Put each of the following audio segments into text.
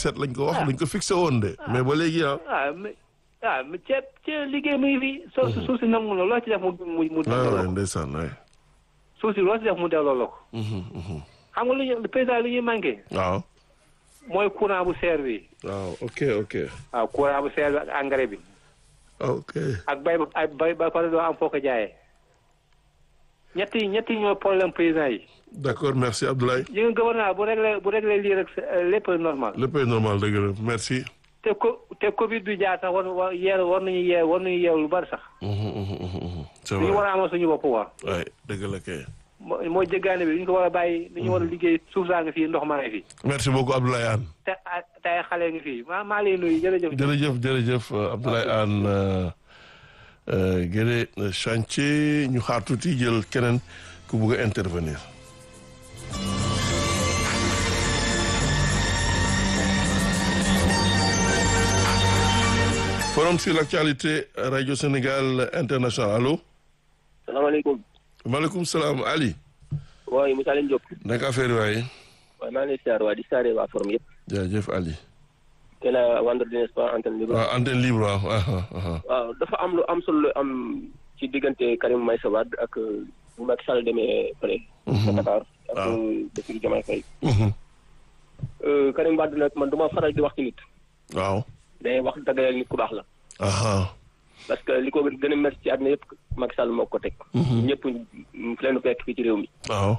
2017 lañ ko wax lañ ko fixé woon de mais ba léegi ah. ah mais ah mais ceeb ceeb liggéey muy fi. suuf si suuf si nangu la loo ci def mu mu mu. waaw delloo waay ko ndeysaan waay. suuf si loo ci def mu delloo la ko. Mhm, mhm. xam nga lu ñu président li ñuy manqué. waaw. mooy courant bu seer bi. waaw ok ok. waaw courant bu seer bi ak engrais bi. ok. ak bay ba ak bay ba pare doo am foo ko jaayee. ñetti ñetti ñoo problème président yi. d'accord merci Abdoulaye. yi nga gouvernement bu réglé bu réglé lii rek c'est- lépp normal. lépp est normal dëgg la merci. te co te Covid bi jaar sax war war yeer war nañu yeew war nañu yeew lu bari sax. Mhm, mhm, mhm, mhm. c'est li ñu war vrai a amal suñu bopp waa. waay dëgg la kay. moo mooy jéggaane bi li ñu ko war a bàyyi li ñu war a liggéey suuf saa ngi fii ndox maa ngi fii. merci beaucoup Abdoulaye Anne. te ah te ay xale ngi fii maa maa lay nuyu jërëjëf. jërëjëf jërëjëf euh, Abdoulaye Anne euh, euh, Guédé euh, chantier ñu xaar tuuti jël keneen ku bugg a intervenir. forum sur l'actualité radio Sénégal international allo. salaamaaleykum maaleykum salaam Ali. waaye Moussa Leen Diop naka affaire yi waaye. waaye maa ngi lay siyaar waa di siyaare waa forum yëpp jaajëf Ali. te la vendredi n'est-ce pas antenne libre waaw antenne libre waaw. ah, ah, ah. waaw dafa am lu am solo lu am ci diggante Karim Meïssa Wade ak bu Macky Sall demee fële ca Dakar ak waaw. Bassirou Diomaye Faye Mhm. Karim Wade nag man du ma faral di wax ci nit waaw. day wax dëgg nit ku baax la aha parce que li ko gën a métti ci àddina yëpp Macky Sall moo ko teg ñëpp fi leen fekk fii ci réew mi waaw.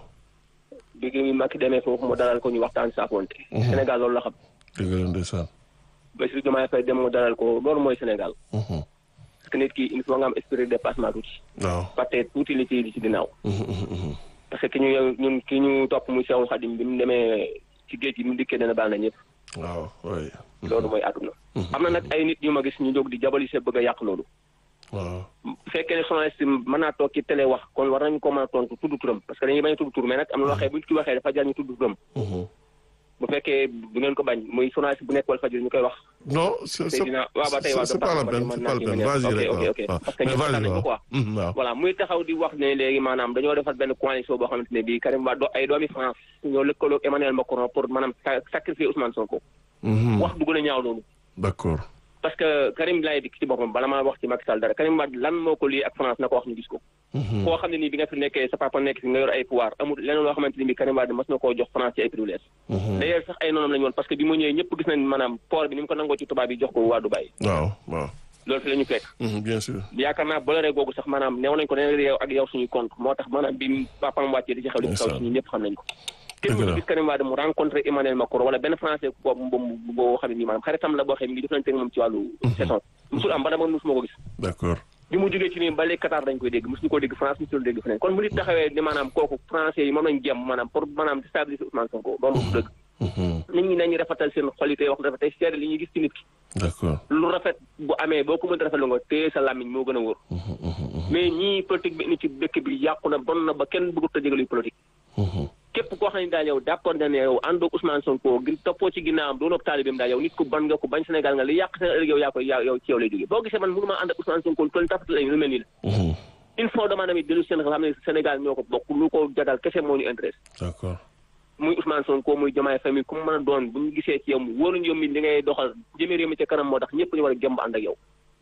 bi gi Macky demee foofu mu dalal ko ñu waxtaan saafonte Sénégal loolu la xam dëgg la ndeysaan. Bassirou Diomaye Faye dem mu dalal ko loolu mooy Sénégal Mhm. parce que nit ki il faut nga am esprit de dépassement tuuti waaw. fàtte tuuti li ci li ci ginnaaw Mhm, mhm, mhm. parce que ki ñu ñun ki ñu topp muy Seexul Xadim bi mu demee ci géej gi mu dikkee dana baal na ñëpp waaw oui. loolu mooy àdduna am na nag ay nit ñu ma gis ñu jóg di jabalise bëgg a yàq loolu waaw. bu fekkee ne journaliste mën naa toog ci télé wax kon war nañu ko mën a tontu tudd turam parce que dañuy bañ a tudd tur mais nag am na loo xam ne bu ñu ci waxee dafa jar ñu tudd turam Mhm. bu fekkee bu ngeen ko bañ muy journaliste bu nekk wal fajir ñu koy wax non c'est c'est Seydina waaw ba tey waaw c'est pas la peine c'est pas la peine vas-y ok rek ok ok waaw parce que mais ñëpp vas-y nañ ko waaw quoi Mhm, waaw voilà muy taxaw di wax ne léegi maanaam dañoo defar benn coalition boo xamante ne bii Karim Wade ay doomi France ñoo lëkkaloog Emmanuel Macron pour maanaam sa- sacrifier Ousmane Sonko. Mhm. wax du gën a ñaaw loolu. d'accord parce que Karim laay dikk ci boppam bala maa wax ci Macky Sall dara Karim Wade lan moo ko lii ak France na ko wax ñu gis ko. Mhm. koo xam ne nii bi nga fi nekkee sa papa nekk fi nga yor ay pouvoir amul leneen loo xamante ni bii Karim Wade mas na koo jox France ci ay privilèges. Mhm. d'ailleurs sax ay noonam la ñu woon parce que bi mu ñëwee ñëpp gis nañ maanaam port bi ni mu ko nangoo ci tubaab yi jox ko waa Dubaï waaw waaw loolu fi la ñu fekk. Mhm, bien sûr yaakaar naa bolore googu sax maanaam neew nañ ko nee yow ak yow suñuy compte moo tax maanaam bi papaam wàccee di ci xew li ci xew ci ñun ñëpp xam nañ ko kenn Dëgg la. mu gis Karim Wade mu rencontré Emmanuel Macron wala benn français boobu boobu boo xam ne nii maanaam xaritam la boo xam ne mi ngi jëflante ak moom ci wàllu saison musul am ba dama musuma ko gis d'accord bi mu jógee ci nii ba léegi Qatar dañ koy dégg musuñu ko dégg France musuñu dégg feneen kon bu nit taxawee ni maanaam kooku français yi moom lañ jëm maanaam pour maanaam déstabiliser Ousmane Sonko loolu du dëgg Mhm. nit ñi nañu rafetal seen xol yi tey wax rafet tey seede li ñuy gis ci nit ki d'accord lu rafet bu amee boo ko mënta rafet lu nga téye sa làmmiñ moo gën a wóor Mhm, mhm, mhm. mais ñii politique bi ni ci dëkk bi yàqu na bon na ba kenn bëggut a jégaluy politique Mhm. képp koo xam ne daal yow d'accord na ne yow àndoog Ousmane Sonko gi toppoo ci ginnaawam doonoo taalibeem daal yow nit ku ban nga ko bañ Sénégal nga li yàq seen ëllëg yow yaa koy yaa yow ci yow lay jógee boo gisee man mënu maa ànd ak Ousmane Sonko toll tafatal ay lu mel nii la Mhm. il faut dama tamit dellu seen xam ne Sénégal ñoo ko bokk lu ko jagal kese moo ñu intéresse d'accord muy Ousmane Sonko muy Diomaye famille ku mu mën a doon bu ñu gisee ci yow mu wóoruñu yow mi li ngay doxal jëmee réew mi ca kanam moo tax ñëpp ñu war a jëmb ànd ak yow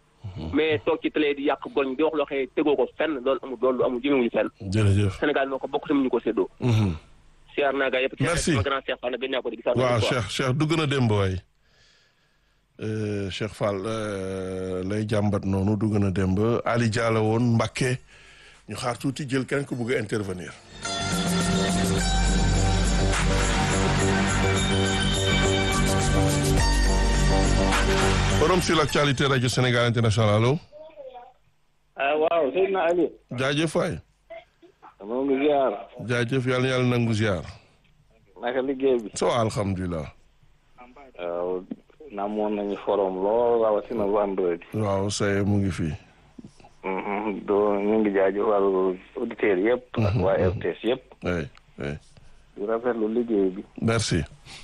mais toog ci télé di yàq goñ di wax loo xam ne tegoo ko fenn loolu amul loolu amul jëmewuñu fenn jërëjëf Sénégal moo ko bokk tamit ñu ko séddoo Mhm. siyaar naa gaa yëpp Merci. sama grand Cheikh Fall nag gën naa ko di gisaat waaw Cheikh Cheikh dugg na démb waay Euh, Cheikh Fall euh, lay jàmbat noonu dugg na démb Ali Diallo woon Mbacké ñu xaar tuuti jël kenn ku bëgg a intervenir forum sur l'actualité radio Sénégal international allo ah waaw Seydina Ali jaajëf waay moo ngi ziar jaajëf yàlla na yàlla nangu ziar naka liggéey bi so alhamdulilah waaw namoon nañu forom lool rawatina vendredi waaw say mu ngi fii Mhm, doo ñu ngi jaajëfal auditeurs yëpp ak waa RTS yëpp oui oui di rafetlu liggéey bi merci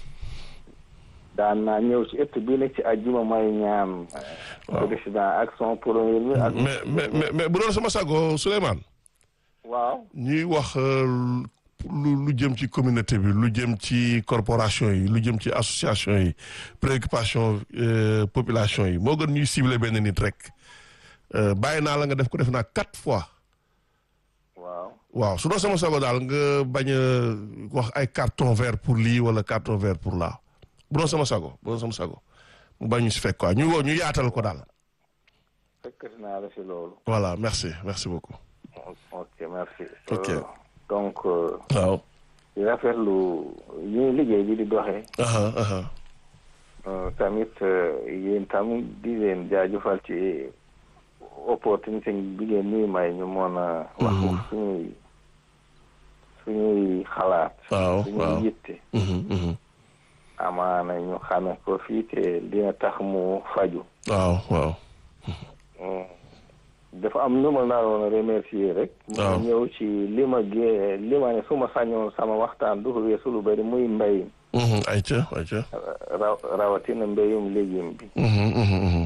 daan naa ñëw ci ëtt bii nag ci àjjuma may ñaan Waaw. président ak son premier bi ak mais mais mais mais bu doon sama sago Souleymane waaw ñuy wax euh, lu lu jëm ci communauté bi lu jëm ci corporation yi lu jëm ci association yi préoccupation euh, population yi moo gën ñuy cibler benn nit rek Euh, bàyyi naa la nga def ko def naa quatre fois waaw waaw su doon sama sago daal nga bañ a wax ay carton vert pour lii wala carton vert pour là bu doon sama sago bu doon sama sago mu bañ ñu si fekk quoi ñu woo ñu yaatal ko daal fekkati naa la si loolu voilà merci merci beaucoup ok merci Ok. Euh, donc euh, waaw di rafetlu ñuy liggéey bi di doxee aha aha Euh, tamit euh, yéen tam di leen jaajëfal ci opportunité bi ngeen ñuy may ñu mën a wax suñuy suñuy xalaat waaw suñuy waaw yitte Mhm, mhm. amaana ñu xame ko fii te dina tax mu faju waaw waaw Mm. dafa am nu ma naroon a remercier rek Waaw. mu ñëw ci li ma gée li ma ne su ma sañoon sama waxtaan du ko weesu lu bëri muy mbéy Mhm, ayca ayca raw rawatina mbéyum légume bi Mhm, mhm, mhm.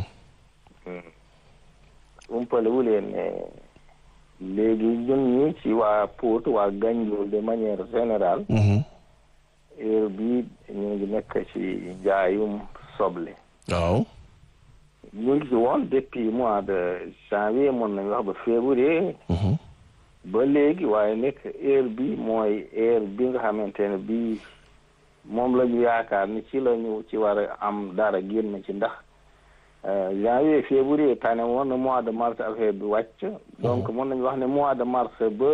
umpale wu leen ne léegi ñun ñi ci waa Pout waa Ganjool de manière générale Mhm. heure bii ñu ngi nekk ci jaayum soble waaw ñu ngi ci woon depuis mois de janvier mën nañu wax ba février Mhm. ba léegi waaye nekk heure bi mooy heure bi nga xamante ne bii moom la ñu yaakaar ni ci la ñu ci war a am dara génn ci ndax euh, janvier février tane woon na mois de mars affaire bi wàcc donc mën nañu wax ne mois de mars ba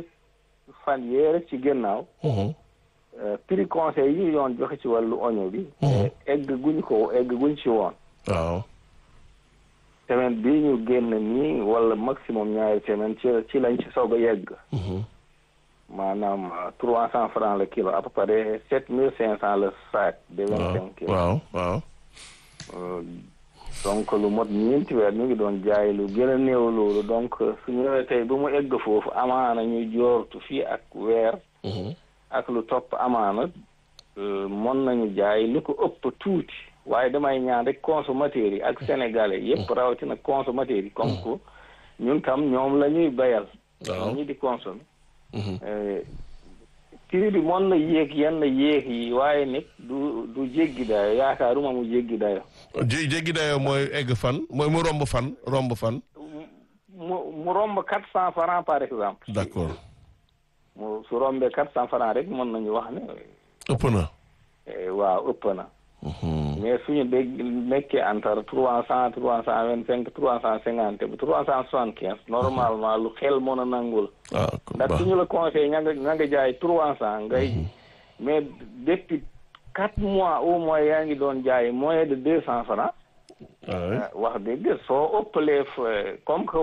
fan yee rek ci gannaaw Mhm. euh, prix conseil yi ñu doon joxe ci wàllu oignon bi Mhm. egg guñ ko egg guñ ci woon waaw semaine bii ñu génn nii wala maximum ñaari semaine ci ci lañ ci soog a yegg Mhm. maanaam trois cent francs le kilo à peu près sept mille cinq cent le sac de vingt waaw cinq kilos waaw waaw Euh, donc lu mot ñeenti weer ñu ngi doon jaay lu gën a néew loolu donc su ñëwee tey bu mu egg foofu amaana ñu joortu fii ak weer Mhm. ak lu topp amaana euh, mën nañu jaay lu ko ëpp tuuti waaye damay ñaan rek consommateurs yi ak sénégalais yëpp rawatina consommateurs yi comme que ñun tam ñoom la ñuy bayal waaw ñi di consommer Mhm. Euh, prix bi mën na yéeg yenn yéeg yi waaye nit du du jéggi dayo yaakaaruma mu jéggi dayo jé jéggi dayoo mooy egg fan mooy mu romb fan romb fan mu mu romb quatre cent francs par exemple d'accord mu su rombee quatre cent francs rek mën nañu wax ne ëpp na eh, waaw ëpp na Mhm. mais suñu dégg nekkee entre trois cent trois cent vingt cinq trois cent cinquante ba trois cent soixante quinze normalement lu xel mën a nangul ah kon ndax baax suñu la conseil ña nga ña nga jaay trois cent ngay mais depuis quatre mois au moins yaa ngi doon jaay moins de deux cent francs ah oui. ah, wax dëgg soo ëppalee fa- comme que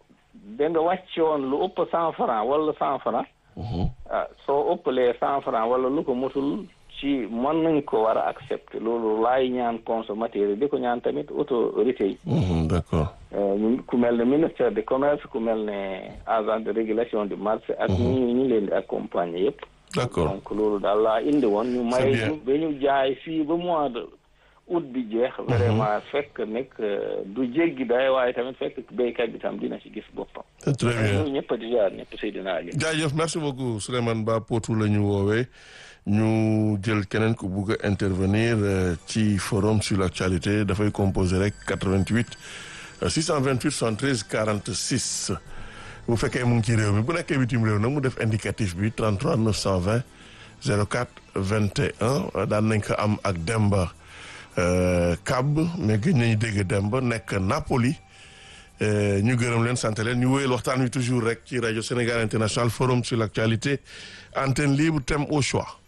da nga wàccoon lu ëpp cent francs wala cent francs Mhm. ah soo ëppalee cent francs wala lu ko mutul ci mën nañ ko war a accepter loolu laay ñaan consommateur yi di ko ñaan tamit autorité yi Mhm, d'accord Euh, ñu- ku mel ne ministère de commerce ku mel ne agent de régulation du marché ak ñi ñu leen di accompagner yëpp d'accord donc loolu daal laa indi woon ñu may bien. ñu ba ñu jaay fii ba mois de août bi jeex vraiment fekk nekk euh, du jéggi day waaye tamit fekk béykat bi tam dina ci gis boppam c'est très bien ñu ñëpp di jaar ñëpp Seydina Ali jaajëf merci beaucoup Souleymane Ba Potou la ñu woowee ñu jël keneen ku bugg a intervenir euh, ci forum sur l'actualité dafay composer rek 88 euh, 628 73 46 bu fekkee mu ngi ci réew mi bu nekkee bitim réew nag mu def indicatif bi 33 920 04 21 daan nañ ko am ak Demba euh, Kab mais gëj nañu dégg Demba nekk Napoli Euh, ñu gërëm leen sant leen ñu wéyal waxtaan wi toujours rek ci rajo Sénégal International forum sur l'actualité antenne libre thème au choix